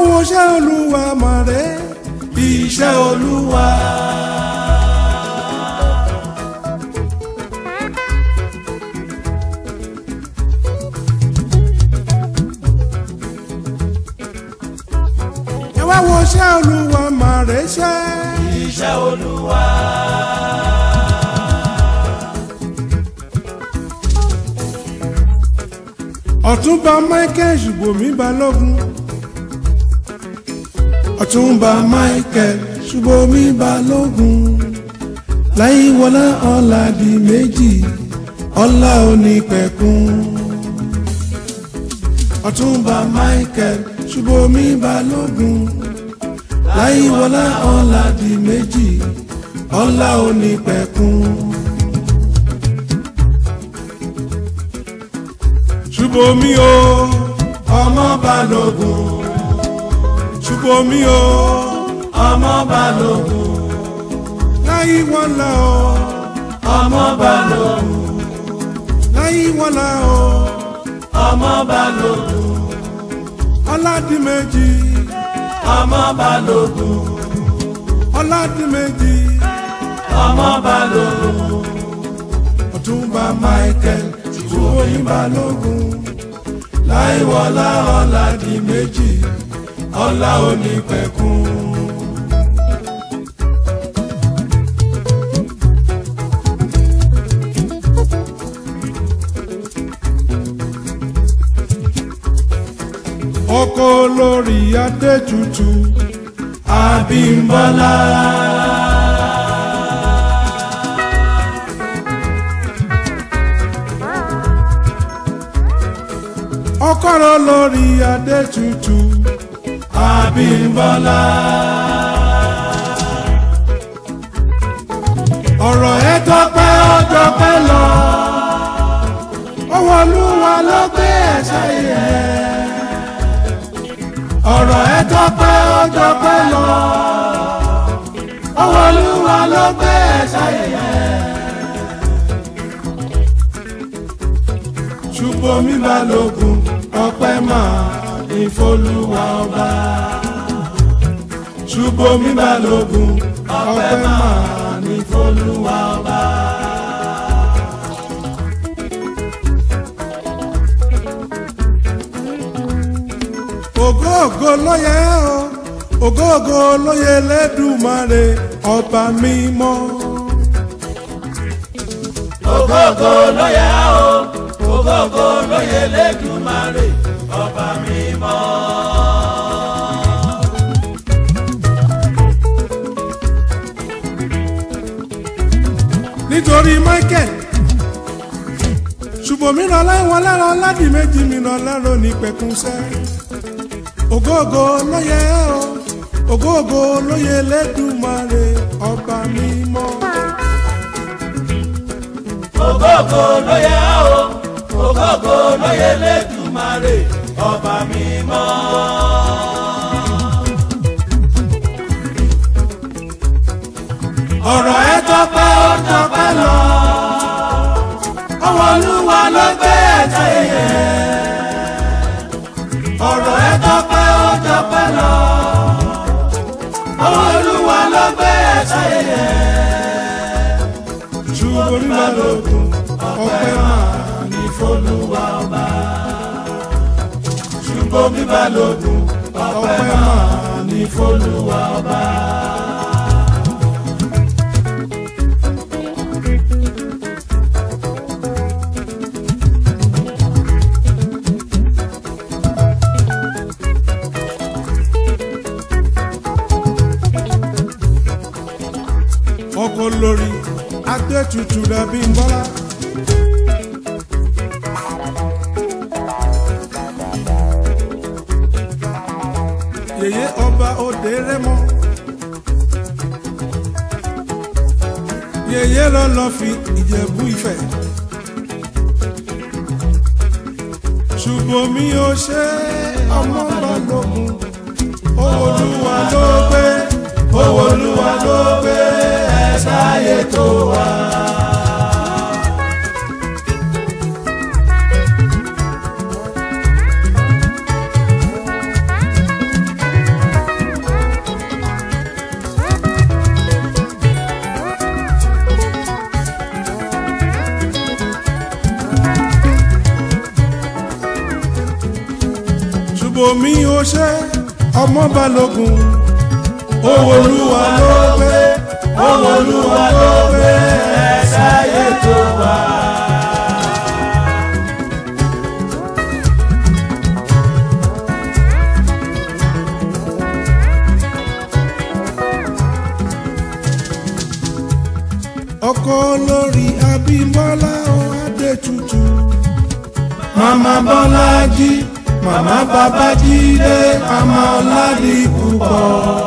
wo iṣẹ́ olúwa mọ̀rẹ́ iṣẹ́ olúwa. ẹ wá wo iṣẹ́ olúwa mọ̀rẹ́ ṣẹ́. iṣẹ́ olúwa. ọ̀túnba michael ṣùgbọ́mi balógun ọ̀túnba michael ṣùgbọ́mi balógun láyíwọlá ọ̀la di méjì ọ̀la onípẹ̀kun ọ̀túnba michael ṣùgbọ́mi balógun láyíwọlá ọ̀la di méjì ọ̀la onípẹ̀kun. ṣùbọ́mi o ọmọ balógun ṣùbọ́mi o ọmọ balógun. láyíwọlá o ọmọ balógun. láyíwọlá o ọmọ balógun. ọládìmẹ́jì ọmọ balógun. ọládìmẹ́jì ọmọ balógun. ọ̀túnba michael ṣùbọ́mi balógun láyíwọlá ọládìmẹ́jì ọlá onípẹ̀kun. ọkọ olórí adétutù abímbọ́lá. ọkọ olórí adétutù abímbọ́lá. ọ̀rọ̀ ẹ tọpẹ́ ọjọ́ pẹ́ lọ ọwọ́ olúwa ló gbé ẹ̀ṣẹ̀ yẹ ọ̀rọ̀ ẹ tọpẹ́ ọjọ́ pẹ́ lọ ọwọ́ olúwa ló gbé ẹ̀ṣẹ̀ yẹ. ṣùgbọ́n mi balógun ọpẹ́ máa ní fọlúwa ọba ṣùgbọ́n mi balógun ọpẹ́ máa ní fọlúwa ọba. ògo ògo ló yẹ o ògo ògo ló yẹ lẹ́dùmarè ọba mímọ́. ògógó ló yẹ o. ògógó ló yẹ lẹ́dùnmarè ọba mímọ́. nítorí michael ṣùgbọ́n mi ràn láwọn lára aládìí méjì mi ràn lárò ní pẹ̀kúnṣẹ́ ògo ògo ló yẹ o ògo ògo ló yẹ lẹ́dùmarè ọba mímọ́. ògógó ló yẹ o. ògógó ló yẹ lẹ́dùnmarè ọba mímọ́. ọ̀rọ̀ ẹ tọpẹ́ ó tọpẹ́ lọ ọwọ́ olúwa ló gbé ẹ̀jẹ̀ yẹ. ọ̀rọ̀ ẹ tọpẹ́ ó tọpẹ́ lọ. ọwọ́ olúwa ló gbé ẹ̀jẹ̀ yẹ. ṣùgbọ́n mi balógun ọpẹ́ máa ní olúwa ọba. ṣùgbọ́n mi balógun ọpẹ́ máa ní olúwa ọba. ọkọ lórí adétutù dàbí bọ́lá. yèyé ọba òde rẹmọ. yèyé lọ́lọ́ fi ìjẹ̀bú ìfẹ́. ṣùgbọ́n mi ò ṣe ọmọ balógun olúwa ló gbé olúwa ló gbé ẹ̀ṣá ayé tó wà. ṣùbọ̀mí ó ṣe ọmọ balógun owó olúwa ló gbé owó olúwa ló gbé ẹ̀ka ètò wa. ọkọ lórí abímbọ́lá ó adé tutù màmá bọ́lájí màmá babájídé màmá ọ̀làdì púpọ̀.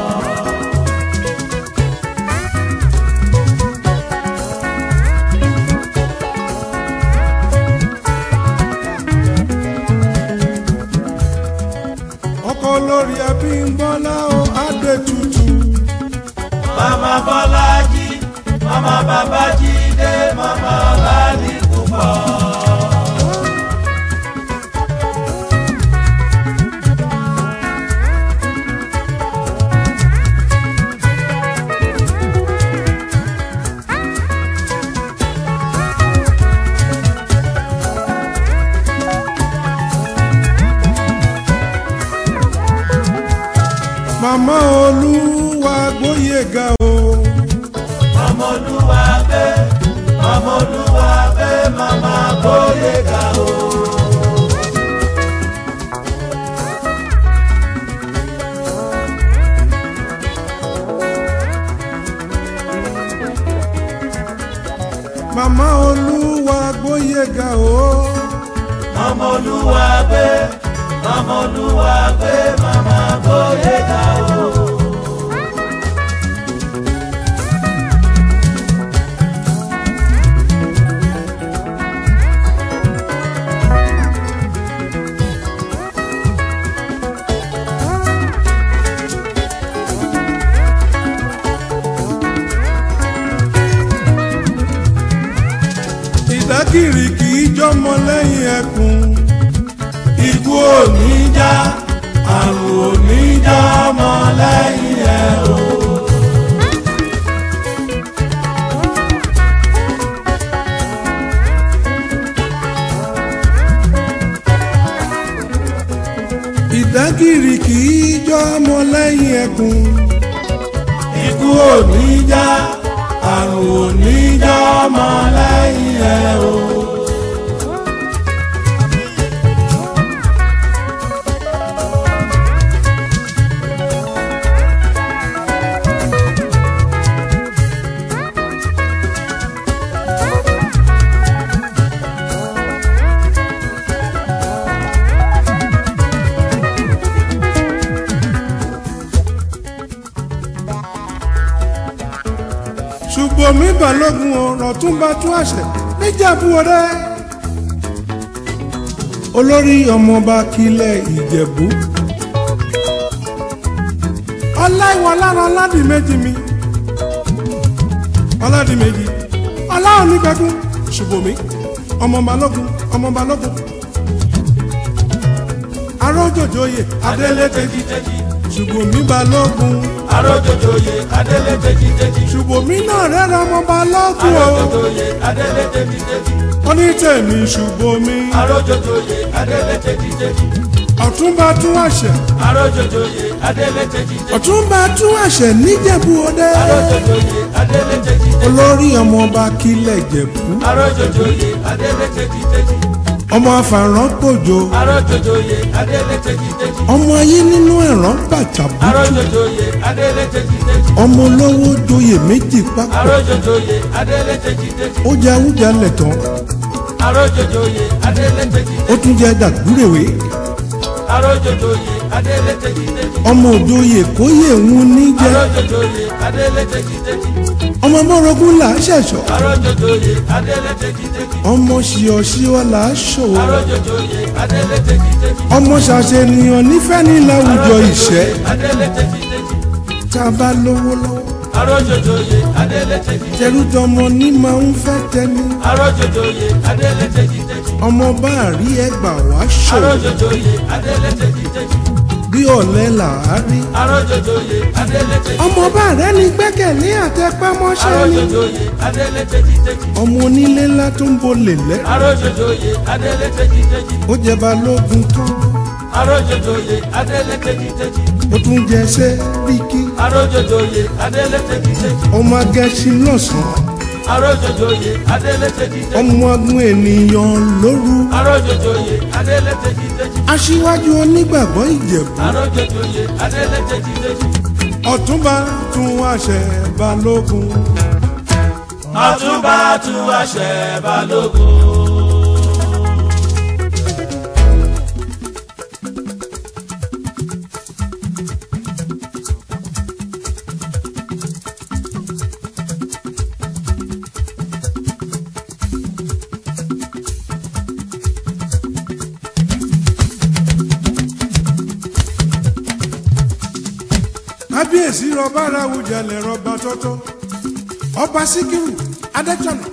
ọkọ lórí abímbọ́lá ó adé tutù màmá bọ́lájí màmá babájídé màmá ọ̀làdì púpọ̀. màmá olúwa gbóyèga o màmá olúwa gbé màmá olúwa gbé màmá bóyèga o. màmá olúwa gbóyèga o màmá olúwa gbé màmá olúwa gbé màmá bóyèga o. ìdákìrì kì í jọmọ lẹ́yìn ẹkùn ikú ò ní já àrùn ò ní já ọmọ lẹ́yìn ẹ̀ o. ìdákìrì kì í jọmọ lẹ́yìn ẹkùn ikú ò ní já àrùn ò ní já ọmọ lẹ́yìn ẹ̀ o. ṣùgbọ́n mi balógun ọ̀rọ̀ tún bá tún àṣẹ níjàmbú ọdẹ olórí ọmọọba kílẹ̀ ìjẹ̀bú ọláìwọ lára ọládìméjì mi ọládìméjì ọláònígbẹ̀kún ṣùgbọ́n mi ọmọ balógun ọmọ balógun arójòjòyè adélé tẹ́jítẹ́jí ṣùgbọ́n mi balógun arójòjòyè adélé tẹ́jítẹ́jí ṣùgbọ́n mi náà rẹ́ra ọmọ balógun o arójòjòyè adélé tẹ́jítẹ́jí wọ́n ní tèmi ṣùgbọ́n mi arójòjòyè adélé tẹ́jítẹ́jí ọ̀túnba tún àṣẹ arójòjòyè adélé tẹ́jítẹ́jí ọ̀túnba tún àṣẹ níjẹ̀bú ọdẹ arójòjòyè adélé tẹ́jítẹ́jí olórí ọmọọba kílẹ̀ jẹ̀bú arójòjòyè adélé tẹ́jítẹ́jí ọmọ afàrán pòjò arójòjòyè adélé tẹ́jítẹ́jí ọmọ ayé nínú ẹ̀rán bàtàbùtù arójòjòyè adélé tẹ́jítẹ́jí ọmọ olówó joyè méjì papọ̀ arójòjòyè adélé tẹ́jítẹ́jí ó jẹ awújalẹ̀ tán arójòjòyè adélé tẹ́jítẹ́jí ó tún jẹ dàgbúrèwé arójòjòyè adélé tẹ́jítẹ́jí ọmọ òjòyè kóyè ń níjẹ arójòjòyè adélé tẹ́jítẹ́jí ọmọ mọ́rọ́gún là á ṣẹ̀ṣọ́ arójòjòyè adélé tẹ́jítẹ́jí ọmọ ṣìọ̀ṣìọ̀ là á ṣòwò arójòjòyè adélé tẹ́jítẹ́jí ọmọ ṣàṣènìyàn nífẹ̀ẹ́ ní láwùjọ ìṣẹ́ adélé tẹ́jítẹ́jí tá a bá lówó lọ́wọ́ arójòjòyè adélé tẹ́jítẹ́jí tẹrútọmọ ní máa ń fẹ́ tẹni arójòjòyè adélé tẹ́jítẹ́jí ọmọ bá rí ẹgbà wá ṣòwò arójòjòyè adélé tẹ́jítẹ́jí bí ọ̀lẹ là á rí arójòjòyè adélé tẹ́jítẹ́jí ọmọ bá rẹ ní gbẹ́kẹ̀lé àtẹpámọ́ṣẹ́ ni arójòjòyè adélé tẹ́jítẹ́jí ọmọ onílé ńlá tó ń bolè lẹ́ arójòjòyè adélé tẹ́jítẹ́jí ó jẹ balógun tán arójòjòyè adélé tejiteji ó tún jẹ sẹ́ríkì arójòjòyè adélé tejiteji ọmọ agẹ́sìn lọ́sàn-án arójòjòyè adélé tejiteji ọmọ agun ènìyàn lóru arójòjòyè adélé tejiteji aṣíwájú onígbàgbọ́ ìjẹ̀bú arójòjòyè adélé tejiteji ọ̀túnba tún àṣẹ balógun ọ̀túnba tún àṣẹ balógun. kábíyèsí rọba aráwùjalè rọba tọ́tọ́ ọba síkírù adéjọ́nà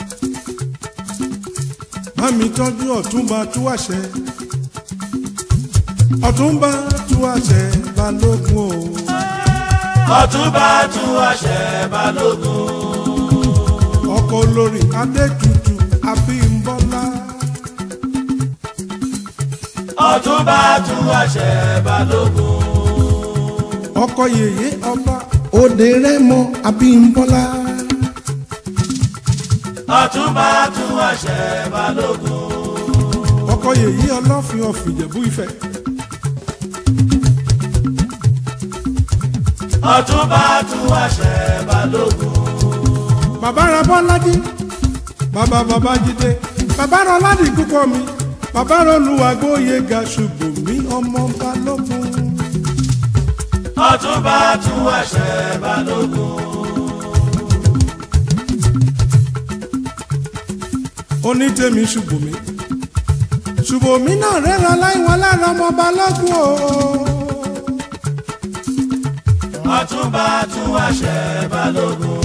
bámi tọ́jú ọ̀túnba tú àṣẹ ọ̀túnba tú àṣẹ balógun o ọ̀túnba tún àṣẹ balógun. ọkọ olórí adétutù abímbọ́lá ọ̀túnba tún àṣẹ balógun. ọkọ yèyé ọba òde rẹmọ abímbọ́lá ọ̀túnba tún àṣẹ balógun. ọkọ yèyé ọlọ́fin ọ̀fìjẹ̀bú ìfẹ́ ọ̀túnba tún àṣẹ balógun. bàbá ra bọ́lájí bàbá bàbá jídé bàbá ra ọládì púpọ̀ mi bàbá ra olùwàgbóye ga ṣùgbọ́n mi ọmọ balógun ọ̀túnba tún àṣẹ balógun. onítẹ̀mí ṣùgbọ́n mi ṣùgbọ́n mi náà rẹ́ra láìwọ́n lára ọmọ balógun o ọ̀túnba tún àṣẹ balógun.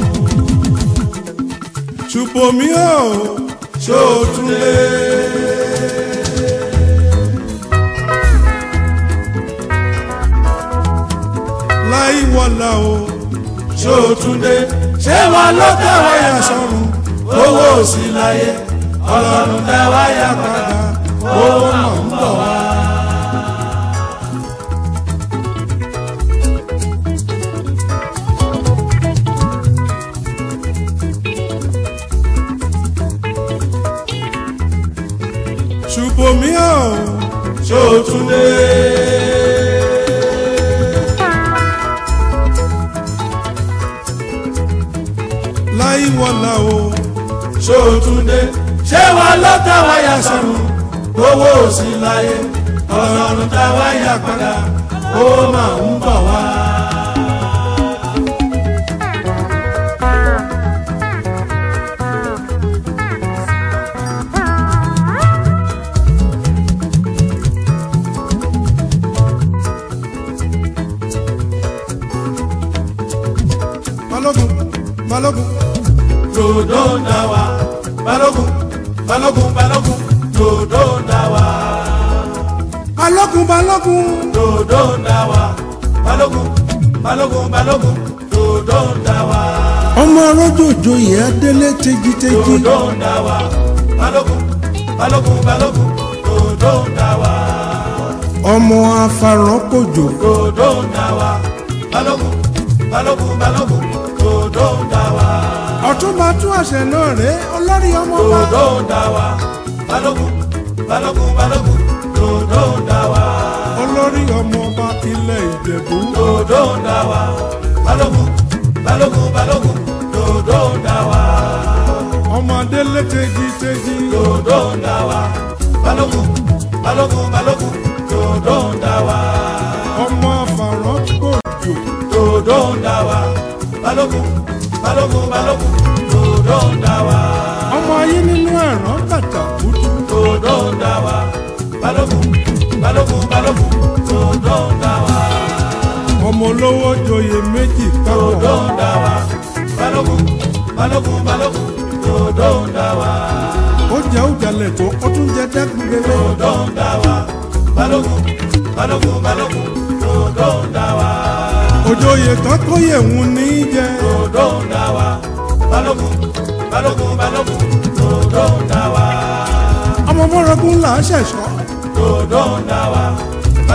ṣùgbọ́n mi o ṣó o tún lé. láìwọ́lá o ṣó o tún dé ṣé wọn ló tẹ wáyà sọ́run owó òsì láyé ọlọ́run tẹ wáyà padà owó náà ń bọ̀ wá. ṣùgbọ́n mi o ṣó o tún dé. láìwọ́lá o ṣó o tún dé ṣé wọn ló tẹ wáyà sọ́run owó òsì láyé ọlọ́run tẹ wáyà padà owó máa ń bọ̀ wá. balógun balógun dòdò ń dà wá balógun balógun balógun dòdò ń dà wá balógun balógun dòdò ń dà wá balógun balógun balógun dòdò ń dà wá ọmọ ọlọ́jọ́jọ́ yìí adélé tejiteji dòdò ń dà wá balógun balógun balógun dòdò ń dà wá ọmọ afarankojo dòdò ń dà wá balógun balógun balógun dòdò ń dà wá ọ̀túnba tún àṣẹ náà rẹ olórí ọmọ wa dòdò ń dà wá balógun balógun balógun dòdò ń dà wá. olórí ọmọ ọba ilẹ̀ ìjẹ̀bú dòdò ń dà wá balógun balógun balógun dòdò ń dà wá ọmọ adélé tejiteji dòdò ń dà wá balógun balógun balógun dòdò ń dà wá ọmọ afarankojo dòdò ń dà wá balógun balógun balógun dòdò ń dà wá ọmọ ayé nínú ẹ̀rán bàtà kúdú dòdò ń dà wá balógun balógun balógun dòdò ń dà wá ọmọ olówó joyè méjì dòdò papọ̀ ń dà wá balógun balógun balógun dòdò ń dà wá. ó jẹ́ òjàlẹ̀ tó ó tún jẹ́ dẹ́kun lélẹ̀ dòdò ń dà wá balógun balógun balógun dòdò ń dà wá òjòyè tán kó yẹ̀wùn ní í jẹ dòdò ń dà wá balógun balógun balógun dòdò ń dà wá ọmọ mọ́rọ́gún là á ṣẹ̀ṣọ́ dòdò ń dà wá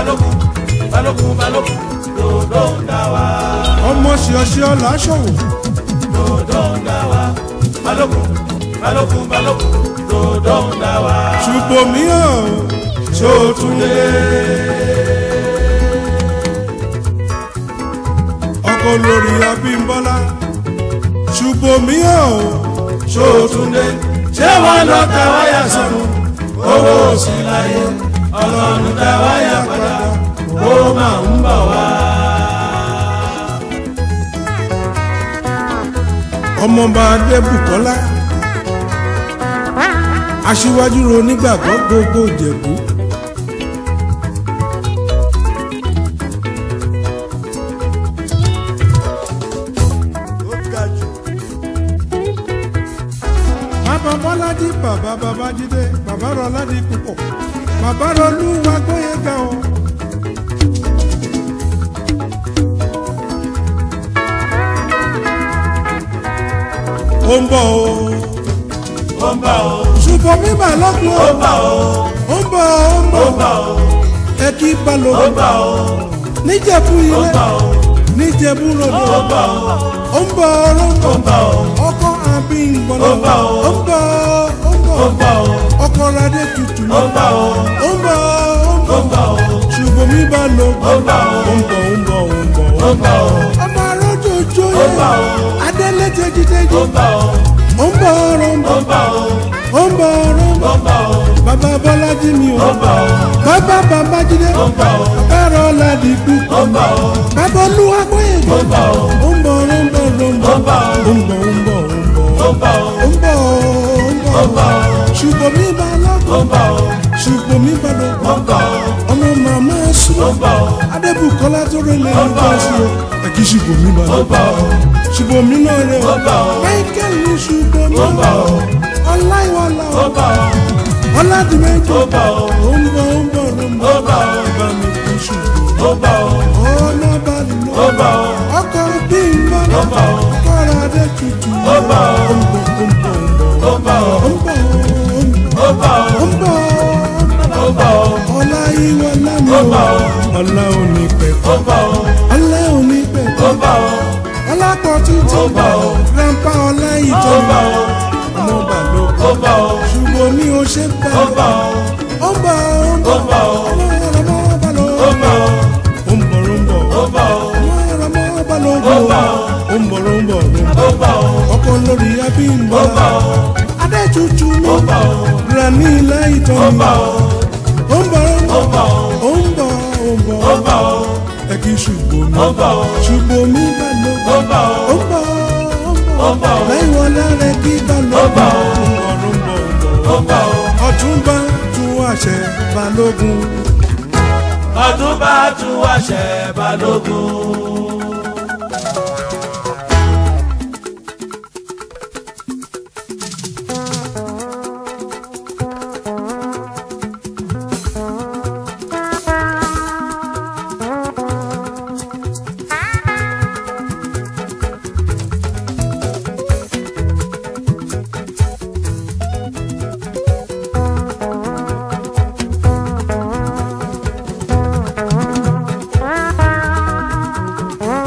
balógun balógun balógun dòdò ń dá wa ọmọ ṣíọṣíọ làásọwò dòdò ń dá wa balógun balógun balógun dòdò ń dá wa. ṣùgbọ́n mi ò Ṣòtúndé ọkọ lórí abímbọ́lá ṣùgbọ́n mi ò Ṣòtúndé ṣé wọn lọ ta wáyà sọnù owó òsì láyé ọlọ́run ta wáyà padà ó máa ń bọ̀ wá. ọmọọba adébùkọ́lá aṣíwájú ro nígbàgbọ́ gbogbo ìjẹ̀bú. bàbá bọ́ládì bàbá babájídé bàbá rọládì púpọ̀ bàbá rọlúwa gbóyèga o. ó ń bọ̀ o ó ń bọ̀ ó ṣùgbọ́n mi bà lọ́kùn ó o ń bọ̀ ó ó ń bọ̀ ó ń ó bọ̀ ń bọ̀ ó ẹ kí ó ń balógun bọ̀ ó níjẹ̀bú ó ń ilé bọ̀ ó níjẹ̀bú ó lòdò ń bọ̀ ó ó ń bọ̀ ó ń ó bọ̀ ń bọ̀ ó ọkọ àbí ìgbọ̀nà Ó ń bọ̀ o. ó ń bọ̀ ó ń bọ̀ ó ń bọ̀ ó ọkọ radé tutù ó ń bọ̀ ó ó ń bọ̀ ó ń ó ń bọ̀ bọ̀ ó ṣùgbọ́n mi bá lọ ó ń bọ̀ ó ó ń bọ̀ ó ń bọ̀ ó ń bọ̀ ó ń bọ̀ ó ọmọ arójòjò Ó ń bọ̀ yẹn o. adélé tẹjítẹjí ó ń bọ̀ ó ó ń bọ̀ ó ń ó bọ̀ ń bọ̀ ó ó ń bọ̀ ó ń ó bọ̀ ń bọ̀ ó bàbá bọ́lájí mi ó o ń bọ̀ ó bàbá babájídé ó ń bọ̀ ó bàbá ọ̀làdì kú ó ń bọ̀ ó bàbá olúwa gbóyè ó ń bọ̀ ó ó ń bọ̀ ó ń bọ̀ ó ń bọ̀ Ó ń bọ̀ o. ó ń bọ̀ ó ń bọ̀ ó ń bọ̀ ó ń bọ̀ ó ó ń bọ̀ ó ń bọ̀ ó ń bọ̀ ó ṣùgbọ́n mi bá ó lọ́kọ̀ ń bọ̀ ó ṣùgbọ́n mi bá ó lọ́kọ̀ ń bọ̀ ó ọmọ màmá sùn ó ń bọ̀ ó adébùkọ́lá tó rẹ̀ lè Ó ń bọ̀ lọ́kọ̀ sí o ẹ̀kí ṣùgbọ́n mi bá ó ń bọ̀ lọ́kọ̀ ó ṣùgbọ́n mi náà rẹ̀ Ó ń bọ̀ o. michael ní ṣùgbọ́n mi Ó ń bọ̀ o. ọláìwọlá ó ń bọ̀ ó ọládìmẹ́jọ ó ń bọ̀ ó ó ń bọ̀ ó ń bọ̀ ó ń ó bọ̀ ń bọ̀ ó bá mi kú ṣùgbọ́n ó ń bọ̀ ó ọ̀nà bá lọ ó ń bọ̀ ó ọkọ̀ bí n bọ̀ Ó ń bọ̀ o. ọkọ̀ rẹ̀ adé tutù Ó ń bọ̀ o. ó ń bọ̀ ó ń bọ̀ ó ń bọ̀ ó ó ń bọ̀ ó ń bọ̀ ó ó ń bọ̀ ó ń bọ̀ ó ọláìwọlá mi Ó o ń bọ̀ o. ọlá òní pẹ̀kọ́ ó ń bọ̀ ó ọlá òní ó pẹ̀kọ́ ń bọ̀ ó ọlápọ̀ títí Ó ń bọ̀ o. grandpa ọlá ó ìjọ ń bọ̀ ó ọmọ bàlọ́ ó ń bọ̀ ó ṣùgbọ́n mi ò ṣe bẹ̀ ó ń bọ̀ ó ó ń bọ̀ ó ń ó ń bọ̀ ó ọmọ ọmọ bàlọ́ ó ń bọ̀ ó ó ń bọ̀ ó ń bọ̀ ó ń bọ̀ ó ọmọ ọmọ bàlọ́ Ó ń bọ̀ o. ó ń bọ̀ ó ń bọ̀ ó ń bọ̀ ó ń bọ̀ ó ọkọ lórí abí ń ó bọ̀ ń bọ̀ ó adétutù mi ó ń bọ̀ ó rà ní ilé ìtọ́ ó ń mi bọ̀ ó ó ń bọ̀ ó ń bọ̀ ó ó ń bọ̀ ó ń bọ̀ ó ń bọ̀ ó ẹ kì í ṣùgbọ́n mi ó ń bọ̀ ó ṣùgbọ́n mi bá lọ ó ń bọ̀ ó ó ń bọ̀ Ó ń bọ̀ o. lẹ́yìn wọn lára kí bá lọ Ó ń bọ̀ o. ó ń bọ̀ ó ń bọ̀ ó ń bọ̀ ó ọ̀túnba tún àṣẹ balógun ọdún bá tún wáṣẹ balógun. Thank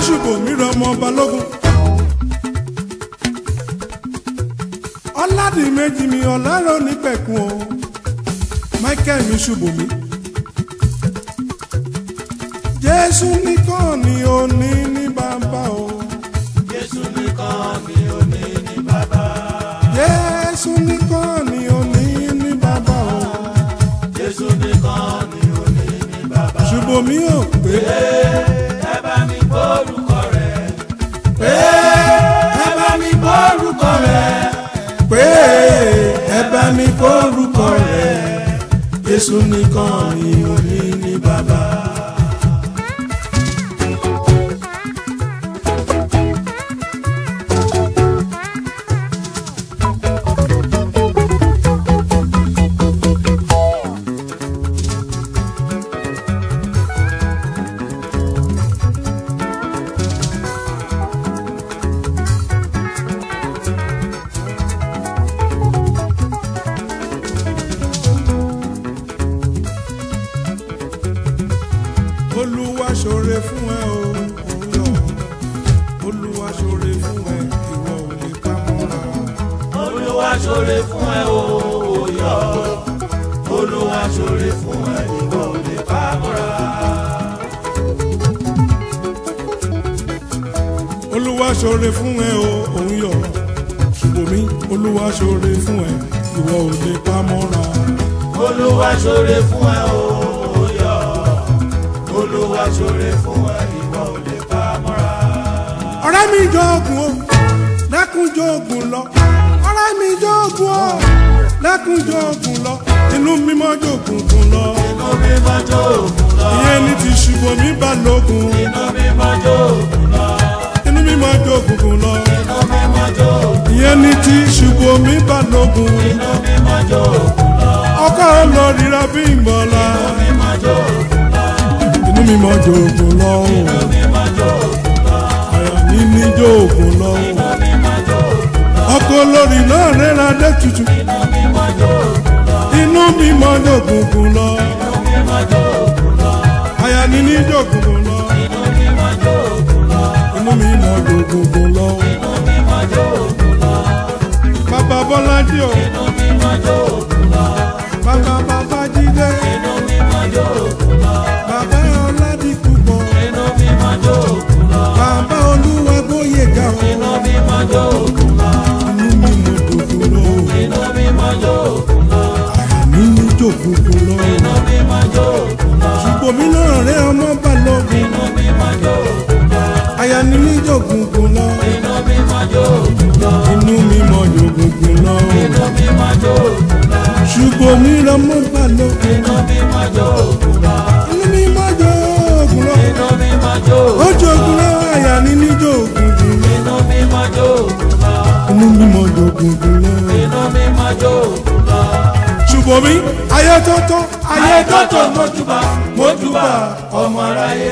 ṣùbòmí rọmọ balógun. ọ̀làdìmẹ́jì mi ọ̀làrọ̀ nípẹ̀kun o michael mi ṣùbòmí. jésù nìkan ni ó ní ní bàbá o. Jésù nìkan ni ó ní ní bàbá. jésù nìkan ni ó ní ní bàbá o. Jésù nìkan ni ó ní ní bàbá. ṣùbòmí ò pé Ẹ bá mi gbórúkọ rẹ̀. Pé ẹ bá mi gbórúkọ rẹ̀. pé ẹ bá mi kórúkọ rẹ̀ Jésù nìkan ni ó ní ní bàbá. olúwa ṣoore fún ẹ o òwúrọ̀ olúwa ṣoore fún ẹ ìwọ ò lè pa mọ́ra. Olúwa ṣoore fún ẹ o òyọ. Olúwa ṣoore fún ẹ ìwọ ò lè pa mọ́ra. olúwa ṣoore fún ẹ o òun yọ ṣùgbọ́n olúwa ṣoore fún ẹ ìwọ ò lè pa mọ́ra. Olúwa ṣoore fún ẹ o òyọ. Olúwa ṣoore fún ẹ ìwọ ò lè pa mọ́ra. ọ̀rẹ́ mi jọ ogun o dákun jọ ogun lọ ọ̀rẹ́ mi jọ ogun o dákun jọ ogun lọ inú mímọ́ jọ ogun lọ Inú mi máa jó òkun lọ. ìyẹn ní ti ṣùgbọ́n mi bá lógun Inú mi máa jó òkun lọ. inú mímọ́ jọ ogun lọ Inú mi máa jó òkun ìyẹn ní ti ṣùgbọ́n mi bá lógun Inú mi máa jó òkun lọ. ọkọ olóríra bí ìmọ̀lá Inú mi máa jó òkun lọ. inú mímọ́ jọ ogun lọ Inú mi máa jó òkun lọ. àyà mi ní jọ ogun lọ Inú mi máa jó òkun lọ. ọkọ olórí náà rẹ́ra dé tutù Inú mi máa jó òkun lọ. inú mímọ́ jọ ogun lọ Inú mi máa jó òkun lọ. àyà mi ní jọ ogun lọ. Inú mi máa jó òkun lọ. inú mi mọ gbogbogbò lọ. Inú mi máa jó òkun lọ. bàbá bọ́lájí o Inú mi máa jó òkun lọ. bàbá bàbá jídé Inú mi máa jó òkun lọ. bàbá ọládìpúpọ̀ Inú mi máa jó òkun lọ. bàbá olúwa bóyè ga o. Inú mi máa jó òkun lọ. inú mi mọ gbogbogbò lọ. Inú mi máa jó òkun lọ. àyà mi ní jòkòkò lọ. Inú mi máa jó òkun lọ. ṣùgbọ́n mi náà rẹ ọmọ bá lọ́gùn. Inú mi máa jó òkun lọ. àyà mi ní jòkòkò lọ. Inú mi máa jó òkun lọ. inú mi mọ jòkòkò lọ. Inú mi máa jó òkun lọ. ṣùgbọ́n mi rẹ ọmọ bá lọ́gùn. Inú mi máa jó òkun lọ. inú mi mọ jòkòkò lọ. Inú mi máa jó ó òkun lọ. jòkòkò lọ àyà mi ní jòkòkò lọ. Inú mi máa jó òkun lọ. inú mi mọ jòkòkò lọ. Inú mi máa jó òkun lọ. ṣùgbọ́n mi ayé tó tó ayé Ayé tó tọ́tọ̀ mọ́júbà mọ́júbà ọmọ aráyé.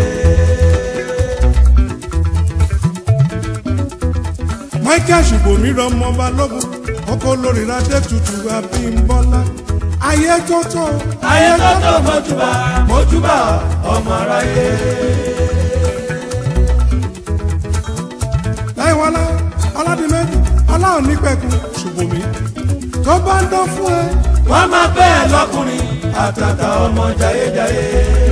michael ṣùgbọ́n mi rọmọ balógun ọkọ olórí adé tutù abímbọ́lá ayé tó tó Ayé tọ́tọ̀ mọ́júbà mọ́júbà ọmọ aráyé. láìwọlá ọládìmẹ́jì ọláhùn nípẹ̀kun ṣùgbọ́n mi tó bá ń dán fún ẹ Wọ́n máa bẹ́ẹ̀ lọ́kùnrin àtàtà ọmọ jayéjayé.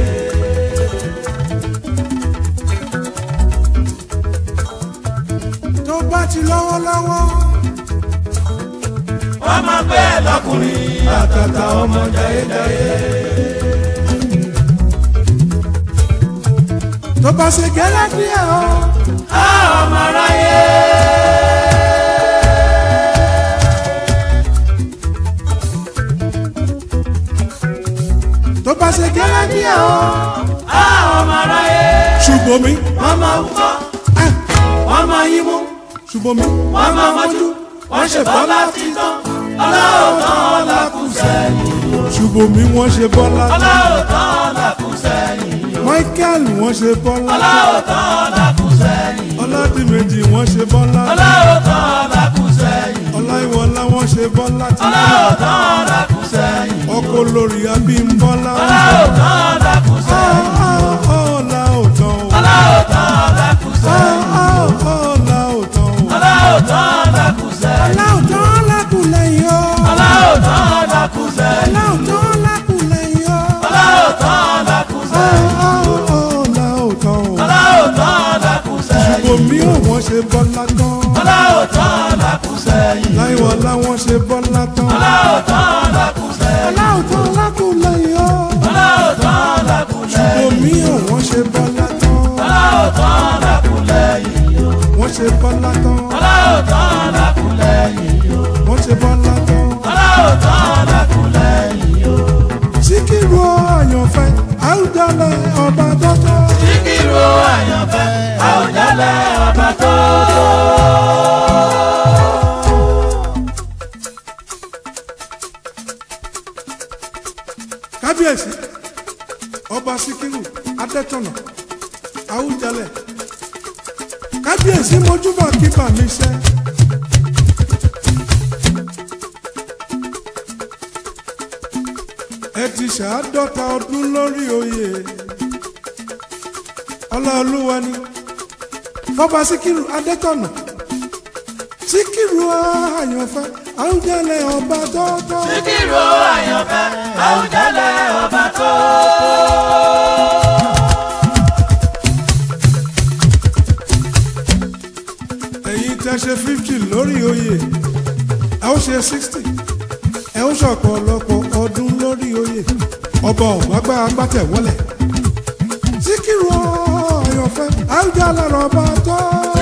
tó bá ti lọ́wọ́lọ́wọ́ Wọ́n máa bẹ́ẹ̀ lọ́kùnrin àtàtà ọmọ jayéjayé. tó bá ṣe gẹ́lẹ́ díẹ̀ o Á ọmọ aráyé. tó bá ṣe gẹ́lẹ́ díẹ̀ o Á ọmọ aráyé. ṣùgbọ́n mi Wọ́n máa wúkọ́, ah, wọ́n máa yímú. ṣùgbọ́n mi wọ́n máa mọ́jú wọ́n ṣe bọ́lá títán ọlọ́ọ̀tán ọ̀làkù sẹ́yìn ṣùgbọ́n mi wọ́n ṣe bọ́lá ọlọ́ọ̀tán ọ̀làkù sẹ́yìn michael wọ́n ṣe bọ́lá ọlọ́ọ̀tán ọ̀làkù sẹ́yìn ọládìmẹ́jì wọ́n ṣe bọ́lá ọlọ́ọ̀tán ọ̀làkù sẹ́yìn ọláìwọlá wọ́n ṣe bọ́lá tí ọlọ́ọ̀tán ọ̀làkù sẹ́yìn ọkọ olórí abímbọ́lá ọlọ́ọ̀tán ọ̀làkù sẹ́yìn ọlá òtán o ọlọ́ọ̀tán ọ̀làkù tó tó. kábíyèsí ọba síkírù adẹ́tọ̀nà àwùjalẹ̀ kábíyèsí mojúbà kíbà mi ṣẹ́. ẹ ti ṣàádọ́ta ọdún lórí oyè ọláolúwa ni fọba síkírù adẹ́tọ̀nà síkírù àyànfẹ́ àwùjalẹ̀ ọba tọ́tọ́. Síkírù àyànfẹ́ Àwùjalẹ̀ ọba tó ẹ̀yin tẹ́ ṣe fifty lórí oyè ẹ ó ṣe sixty ẹ ó ṣọ̀pọ̀lọpọ̀ ọdún lórí oyè ọba ọ̀gbágbá agbátẹ̀wọ́lẹ̀ síkírù ọ̀yọ̀fẹ́ àwùjalẹ̀ ọba tó.